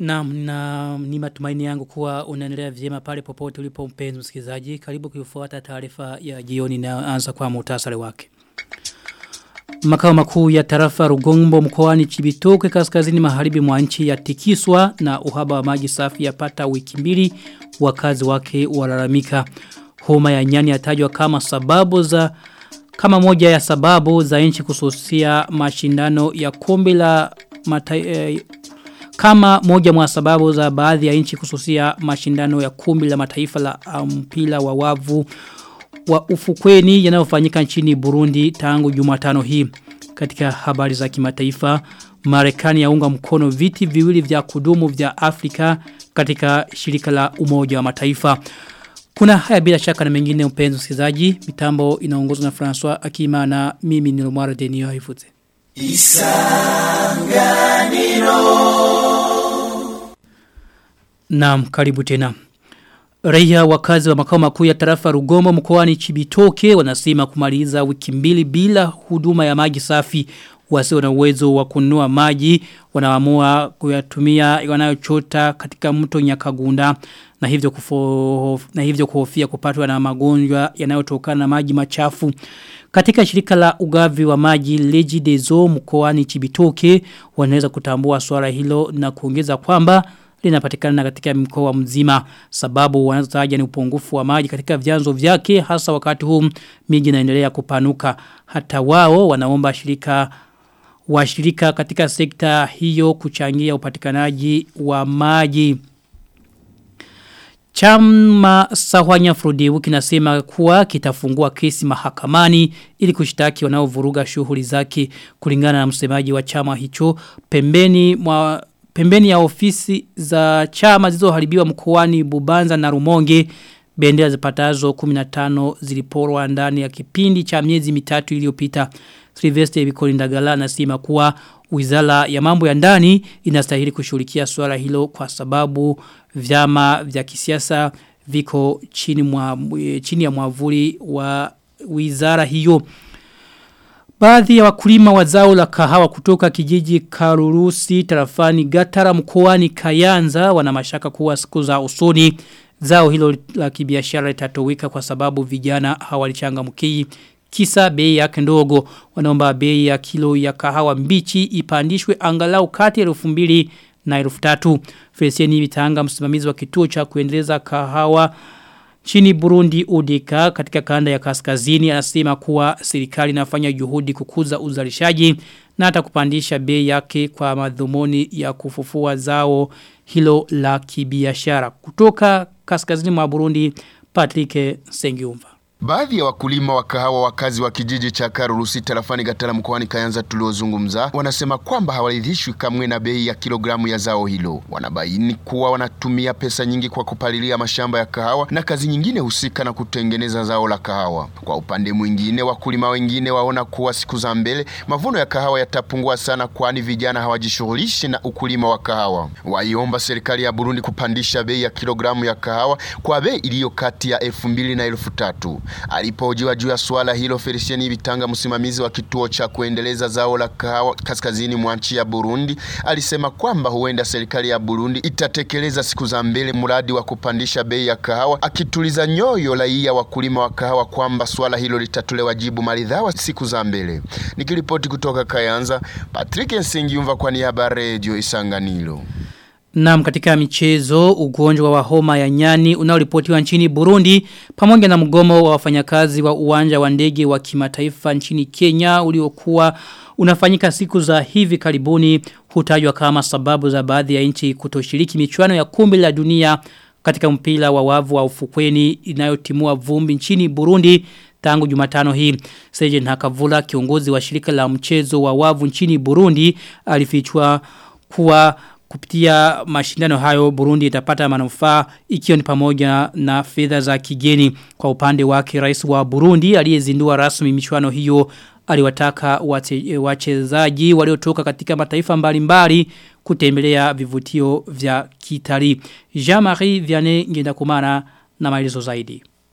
Na, na ni matumaini yangu kuwa unaendelea vyema pale popote ulipo mpenzi msikilizaji. Karibu kuifuata taarifa ya jioni na anza kwa muhtasari wake. Makao makuu ya tarafa Rugombo mkoani Chibitoke kaskazini magharibi mwa nchi yatikiswa na uhaba wa maji safi yapata wiki mbili wakazi wake walalamika. Homa ya nyani yatajwa kama sababu za kama moja ya sababu za nchi kususia mashindano ya kombe la mata, eh, kama moja mwa sababu za baadhi ya nchi kususia mashindano ya kombe la mataifa la mpira wa wavu wa ufukweni yanayofanyika nchini Burundi tangu Jumatano hii. Katika habari za kimataifa, Marekani yaunga mkono viti viwili vya kudumu vya Afrika katika shirika la Umoja wa Mataifa. Kuna haya bila shaka na mengine mpenzi msikilizaji, mitambo inaongozwa na François Akima na mimi ni Lomara Denio Haifute. Isanganiro Naam, karibu tena. Raia wakazi wa makao makuu ya tarafa Rugombo mkoani Chibitoke wanasema kumaliza wiki mbili bila huduma ya maji safi wasio na uwezo wa kununua maji wanaamua kuyatumia wanayochota katika mto Nyakagunda na hivyo kufo, na hivyo kuhofia kupatwa na magonjwa yanayotokana na maji machafu katika shirika la ugavi wa maji Leji Dezo mkoani Chibitoke wanaweza kutambua swala hilo na kuongeza kwamba linapatikana katika mkoa mzima sababu wanazotaja ni upungufu wa maji katika vyanzo vyake hasa wakati huu miji inaendelea kupanuka hata wao wanaomba shirika washirika katika sekta hiyo kuchangia upatikanaji wa maji Chama Sahwanya Frudewu kinasema kuwa kitafungua kesi mahakamani ili kushtaki wanaovuruga shughuli zake kulingana na msemaji wa chama hicho pembeni mwa pembeni ya ofisi za chama zilizoharibiwa mkoani Bubanza na Rumonge bendera zipatazo 15 ziliporwa ndani ya kipindi cha miezi mitatu iliyopita Sylvester Bikolindagala anasema kuwa Wizara ya mambo ya ndani inastahili kushughulikia swala hilo kwa sababu vyama vya kisiasa viko chini mwa chini ya mwavuli wa wizara hiyo Baadhi ya wakulima wa zao la kahawa kutoka kijiji Karurusi tarafani Gatara mkoani Kayanza wana mashaka kuwa siku za usoni zao hilo la kibiashara litatoweka kwa sababu vijana hawalichangamkii kisa bei yake ndogo wanaomba bei ya kilo ya kahawa mbichi ipandishwe angalau kati ya 2000 na 3000 Feliciani Bitanga msimamizi wa kituo cha kuendeleza kahawa Chini Burundi Udika katika kanda ya kaskazini anasema kuwa serikali inafanya juhudi kukuza uzalishaji na hata kupandisha bei yake kwa madhumuni ya kufufua zao hilo la kibiashara. Kutoka kaskazini mwa Burundi Patrick Sengiumva. Baadhi ya wakulima wa kahawa wakazi wa kijiji cha Karurusi tarafani Gatala mkoani Kayanza tuliozungumza wanasema kwamba hawaridhishwi kamwe na bei ya kilogramu ya zao hilo. Wanabaini kuwa wanatumia pesa nyingi kwa kupalilia mashamba ya kahawa na kazi nyingine husika na kutengeneza zao la kahawa. Kwa upande mwingine, wakulima wengine waona kuwa siku za mbele mavuno ya kahawa yatapungua sana, kwani vijana hawajishughulishi na ukulima wa kahawa. Waiomba serikali ya Burundi kupandisha bei ya kilogramu ya kahawa kwa bei iliyo kati ya elfu mbili na elfu tatu. Alipohojiwa juu ya suala hilo, Felician Bitanga, msimamizi wa kituo cha kuendeleza zao la kahawa kaskazini mwa nchi ya Burundi, alisema kwamba huenda serikali ya Burundi itatekeleza siku za mbele mradi wa kupandisha bei ya kahawa, akituliza nyoyo raia wakulima wa kahawa kwamba suala hilo litatolewa jibu maridhawa siku za mbele. Nikiripoti kutoka Kayanza, Patrick Nsengiumva kwa niaba ya Radio Isanganiro. Naam katika michezo ugonjwa wa homa ya nyani unaoripotiwa nchini Burundi pamoja na mgomo wa wafanyakazi wa uwanja wa ndege wa kimataifa nchini Kenya uliokuwa unafanyika siku za hivi karibuni hutajwa kama sababu za baadhi ya nchi kutoshiriki michuano ya kombe la dunia katika mpira wa wavu wa ufukweni inayotimua vumbi nchini Burundi tangu Jumatano hii. Sejen Hakavula kiongozi wa shirika la mchezo wa wavu nchini Burundi alifichua kuwa kupitia mashindano hayo Burundi itapata manufaa ikiwa ni pamoja na fedha za kigeni kwa upande wake rais wa Burundi aliyezindua rasmi michuano hiyo aliwataka wachezaji waliotoka katika mataifa mbalimbali kutembelea vivutio vya kitalii. Jean-Marie Vianney Ngendakumana na maelezo zaidi.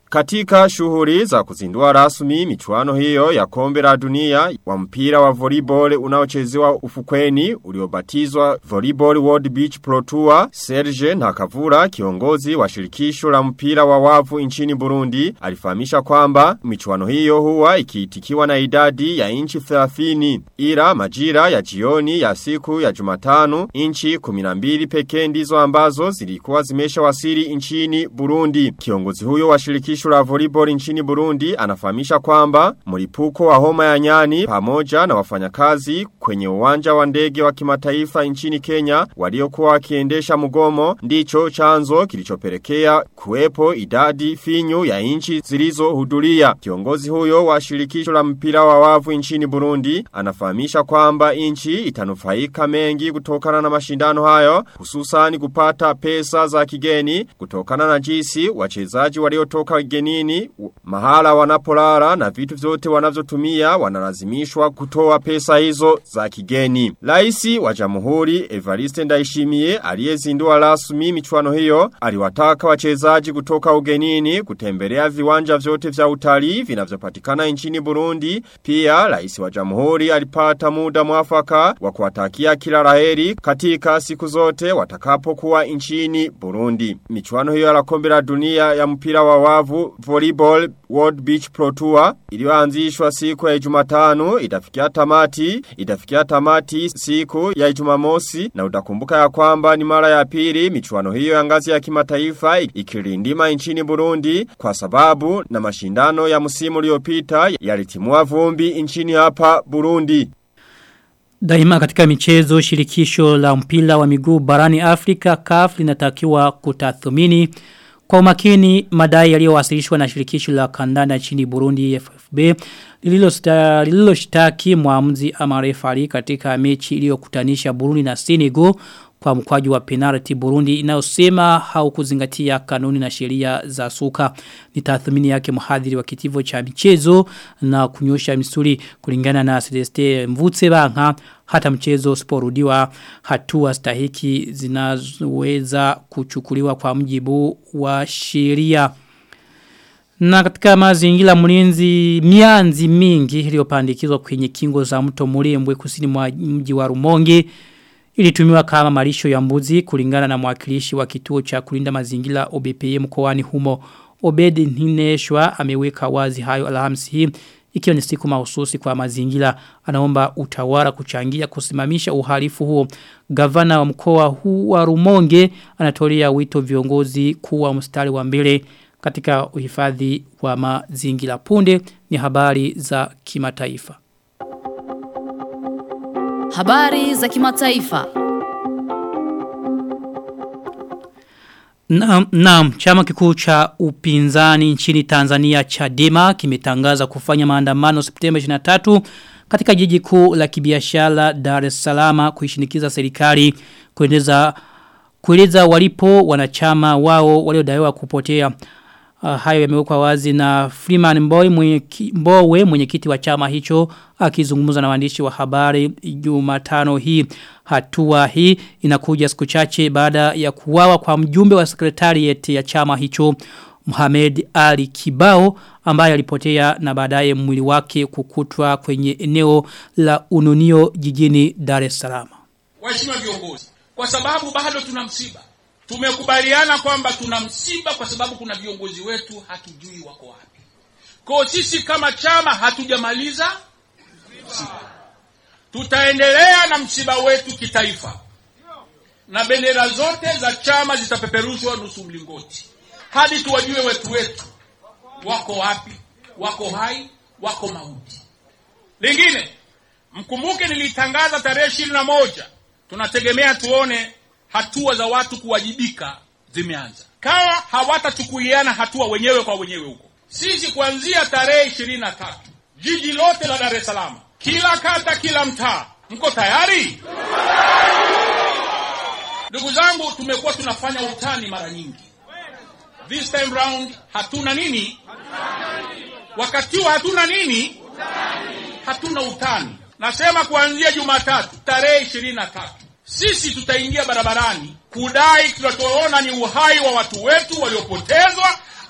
Katika shughuli za kuzindua rasmi michuano hiyo ya kombe la dunia wa mpira wa volleyball unaochezewa ufukweni uliobatizwa Volleyball World Beach Pro Tour Serge Nakavura kiongozi wa shirikisho la mpira wa wavu nchini Burundi alifahamisha kwamba michuano hiyo huwa ikiitikiwa na idadi ya inchi 30 ila majira ya jioni ya siku ya Jumatano inchi 12 pekee ndizo ambazo zilikuwa zimesha wasili nchini Burundi kiongozi huyo wa shirikisho shirikisho la volleyball nchini Burundi anafahamisha kwamba mlipuko wa homa ya nyani pamoja na wafanyakazi kwenye uwanja wa ndege wa kimataifa nchini Kenya waliokuwa wakiendesha mgomo ndicho chanzo kilichopelekea kuwepo idadi finyu ya nchi zilizohudhuria. Kiongozi huyo wa shirikisho la mpira wa wavu nchini Burundi anafahamisha kwamba nchi itanufaika mengi kutokana na mashindano hayo hususan kupata pesa za kigeni kutokana na jinsi wachezaji waliotoka genini mahala wanapolala na vitu vyote wanavyotumia wanalazimishwa kutoa pesa hizo za kigeni. Laisi wa Jamhuri Evariste Ndayishimiye aliyezindua rasmi michuano hiyo aliwataka wachezaji kutoka ugenini kutembelea viwanja vyote vya utalii vinavyopatikana nchini Burundi. Pia Rais wa Jamhuri alipata muda mwafaka wa kuwatakia kila laheri katika siku zote watakapokuwa nchini Burundi. Michuano hiyo ya kombe la dunia ya mpira wa wavu Volleyball World Beach Pro Tour iliyoanzishwa siku ya Jumatano itafikia tamati itafikia tamati siku ya Jumamosi na utakumbuka ya kwamba ni mara ya pili michuano hiyo ya ngazi ya kimataifa ikirindima nchini Burundi kwa sababu na mashindano ya msimu uliopita yalitimua vumbi nchini hapa Burundi Daima katika michezo shirikisho la mpira wa miguu barani Afrika CAF linatakiwa kutathmini kwa umakini madai yaliyowasilishwa na shirikisho la kandanda nchini Burundi FFB lililoshtaki muamuzi ama refari katika mechi iliyokutanisha Burundi na Senegal kwa mkwaju wa penalty Burundi inayosema haukuzingatia kanuni na sheria za suka ni tathmini yake mhadhiri wa kitivo cha michezo na kunyosha misuli kulingana na Celeste Mvutse Banka hata mchezo usiporudiwa hatua stahiki zinazoweza kuchukuliwa kwa mjibu wa sheria na katika mazingira mlinzi mianzi mingi iliyopandikizwa kwenye kingo za mto Murembwe kusini mwa mji wa Rumonge ilitumiwa kama malisho ya mbuzi kulingana na mwakilishi wa kituo cha kulinda mazingira OBPM mkoani humo Obedi Nineshwa ameweka wazi hayo Alhamisi hii ikiwa ni siku mahususi kwa mazingira anaomba utawala kuchangia kusimamisha uhalifu huo gavana wa mkoa huu wa Rumonge anatolea wito viongozi kuwa mstari wa mbele katika uhifadhi wa mazingira punde ni habari za kimataifa Habari za kimataifa. Naam, naam, chama kikuu cha upinzani nchini Tanzania Chadema kimetangaza kufanya maandamano Septemba 23 katika jiji kuu la kibiashara Dar es Salaam kuishinikiza serikali kuendeza kueleza walipo wanachama wao waliodaiwa kupotea. Uh, hayo yamewekwa wazi na Freeman Mbowe mwenye Mbowe mwenyekiti wa chama hicho akizungumza na waandishi wa habari Jumatano hii hatua hii inakuja siku chache baada ya kuwawa kwa mjumbe wa sekretariat ya chama hicho Mohamed Ali Kibao ambaye alipotea na baadaye mwili wake kukutwa kwenye eneo la Ununio jijini Dar es Salaam. Waheshimiwa viongozi, kwa sababu bado tuna msiba tumekubaliana kwamba tuna msiba kwa sababu kuna viongozi wetu hatujui wako wapi. Kwa sisi kama chama hatujamaliza msiba. Tutaendelea na msiba wetu kitaifa. Na bendera zote za chama zitapeperushwa nusu mlingoti. Hadi tuwajue wetu wetu wako wapi, wako hai, wako mauti. Lingine, mkumbuke nilitangaza tarehe ishirini na moja tunategemea tuone hatua za watu kuwajibika zimeanza. Kawa hawatachukuliana hatua wenyewe kwa wenyewe huko, sisi kuanzia tarehe ishirini na tatu jiji lote la Dar es Salaam, kila kata, kila mtaa, mko tayari? Ndugu zangu, tumekuwa tunafanya utani mara nyingi. This time round hatuna nini? Wakati huu hatuna nini? Hatuna utani. Nasema kuanzia Jumatatu tarehe ishirini na tatu sisi tutaingia barabarani kudai tunachoona ni uhai wa watu wetu waliopotezwa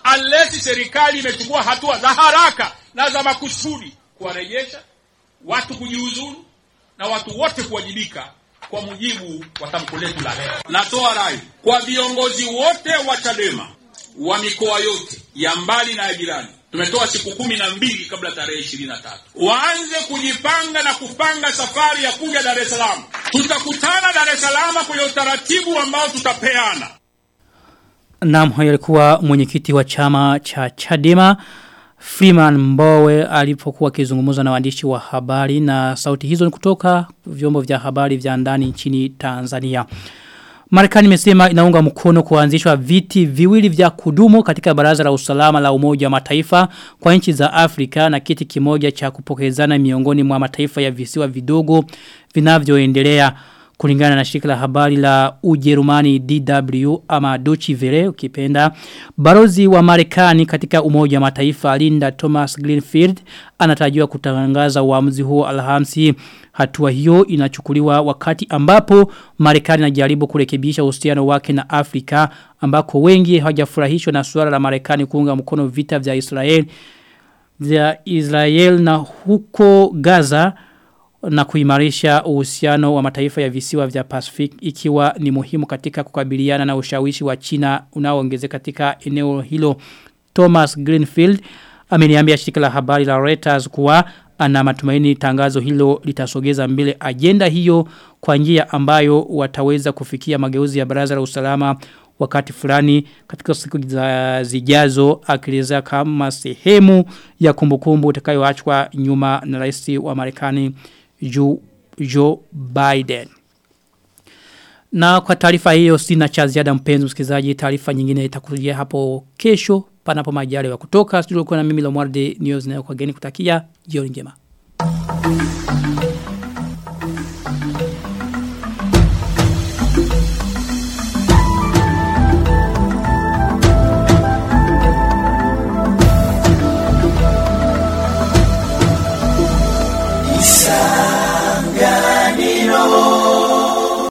unless serikali imechukua hatua za haraka na za makusudi kuwarejesha watu kujiuzulu na watu wote kuwajibika kwa mujibu wa tamko letu la leo. Natoa rai kwa viongozi wote wa Chadema wa mikoa yote ya mbali na ya jirani. Tumetoa siku kumi na mbili kabla tarehe ishirini na tatu waanze kujipanga na kupanga safari ya kuja Dar es Salaam. Tutakutana Dar es Salaam kwenye utaratibu ambao tutapeana. Naam, huyo alikuwa mwenyekiti wa chama cha Chadema Freeman Mbowe alipokuwa akizungumza na waandishi wa habari na sauti hizo ni kutoka vyombo vya habari vya ndani nchini Tanzania. Marekani imesema inaunga mkono kuanzishwa viti viwili vya kudumu katika baraza la usalama la umoja wa mataifa kwa nchi za Afrika na kiti kimoja cha kupokezana miongoni mwa mataifa ya visiwa vidogo vinavyoendelea kulingana na shirika la habari la Ujerumani DW ama Deutsche Welle ukipenda barozi wa Marekani katika umoja wa mataifa Linda Thomas Greenfield anatarajiwa kutangaza uamuzi huo Alhamisi hatua hiyo inachukuliwa wakati ambapo Marekani inajaribu kurekebisha uhusiano wake na Afrika ambako wengi hawajafurahishwa na suala la Marekani kuunga mkono vita vya Israel vya Israel na huko Gaza na kuimarisha uhusiano wa mataifa ya visiwa vya Pacific ikiwa ni muhimu katika kukabiliana na ushawishi wa China unaoongezeka katika eneo hilo. Thomas Greenfield ameniambia shirika la habari la Reuters kuwa ana matumaini tangazo hilo litasogeza mbele agenda hiyo kwa njia ambayo wataweza kufikia mageuzi ya baraza la usalama wakati fulani katika siku za zijazo akielezea kama sehemu ya kumbukumbu itakayoachwa nyuma na rais wa Marekani Joe, Joe Biden. Na kwa taarifa hiyo sina cha ziada mpenzi msikilizaji taarifa nyingine itakujia hapo kesho panapo majaliwa kutoka studio kwa na mimi Lomwarde News na kwa geni kutakia jioni njema.